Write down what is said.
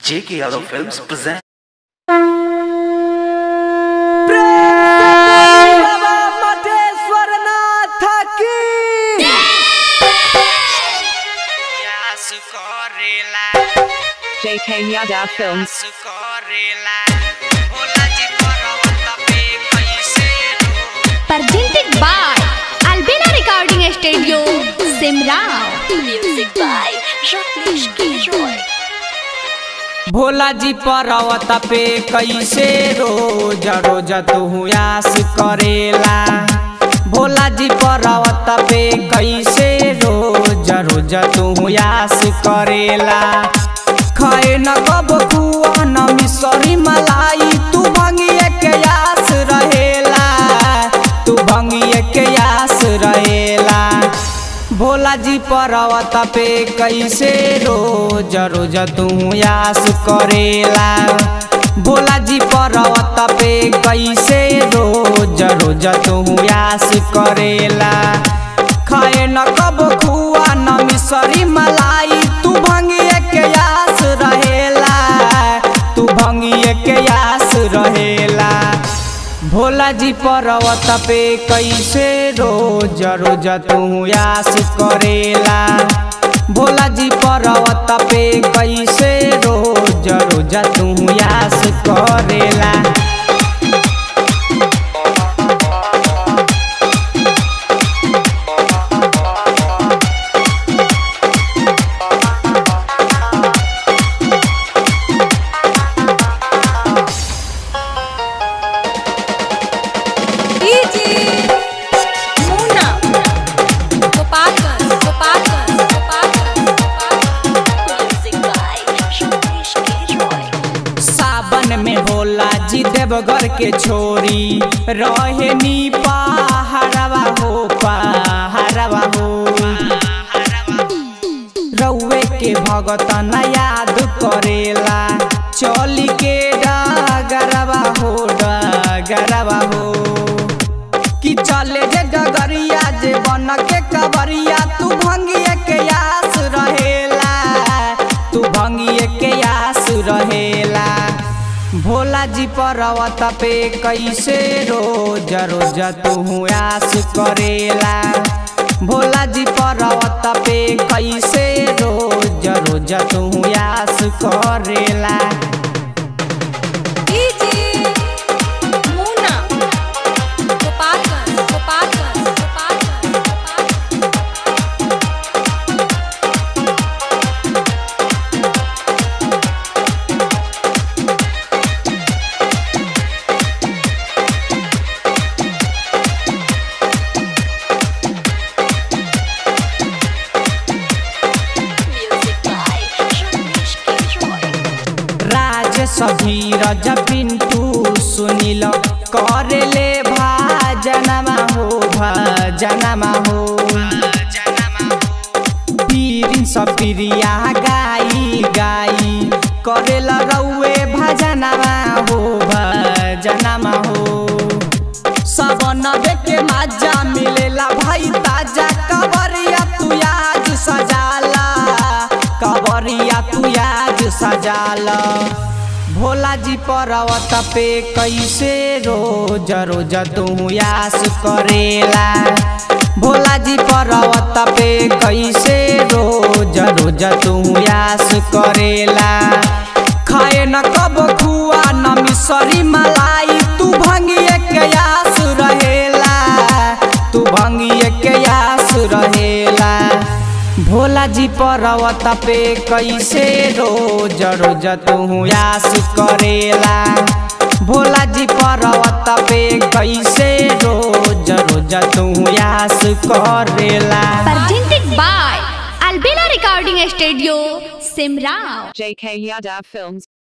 J.K. Yadav Films present. बाबा मटेश्वर नाथ की JK Yadav Films. presented by Albina Recording Studio, Simrao. Music by Rajneesh Giroy. Bhola जी पर्वत पे कैसे रोज रोज तू आस करेला भोला जी पर्वत पे कैसे रोज रोज तू आस करेला खाए न कब खुआ न मिसरी मलाई तू भंगिए के आस रहेला तू भंगिए के आस रहेला भोला जी पर्वत पे कैसे रोज रोज तू आस करेला भोला जी पर्वत पे कैसे रोज रोज तू आस करेला खाए न कब खुआ न मिसरी मलाई तू भंगिए के आस रहेला तू भंगिए के आस रहेला भोला जी पर्वत पे कैसे रोज रोज तू आस करेला भोला जी पर्वत पे कैसे रोज रोज तू आस करेला Muna. Gopalganj, Gopalganj, Gopalganj, Gopalganj. Music by Rajneesh Giroy. सावन में भोला जी देवघर के छोरी रहे नी पहाड़वा हो पहाड़वा हो रउए के भगत न याद करेला चली के डगरवा हो डगरवा हो कि चले जे डगरिया जे बन के कबरिया तू भंगिए के आस रहेला तू भंगिए के आस रहेला भोला जी पर्वत पे कैसे रोज रोज तू आस करेला भोला जी पर्वत पे कैसे रोज रोज तू आस करेला Muna. Gopalganj, Gopalganj, Gopalganj, Gopalganj. Music by Rajneesh Giroy. राज सभीरज पिंटू सुनिल करेले भाजनमा हो भजनमा हो पीरिन सपिरिया गाई गाई करेला रौए भजनमा हो भजनमा हो सब नबे के माजा मिलेला भाई ताजा कबरिया तू आज सजाला कबरिया तू आज सजाला भोला जी पर्वत पे कैसे रोज रोज तू आस करेला भोला जी पर्वत पे कैसे रोज रोज तू आस करेला खाए न कब खुआ न मिसरी मलाई तू भंगिए के आस रहेला तू भंगिए के आस रहेला भोला जी पर्वत पे कैसे रोज रोज तू आस करेला भोला जी पर्वत पे कैसे रोज रोज तू आस करेला presented by Albina Recording Studio, Simrao. JK Yadav Films.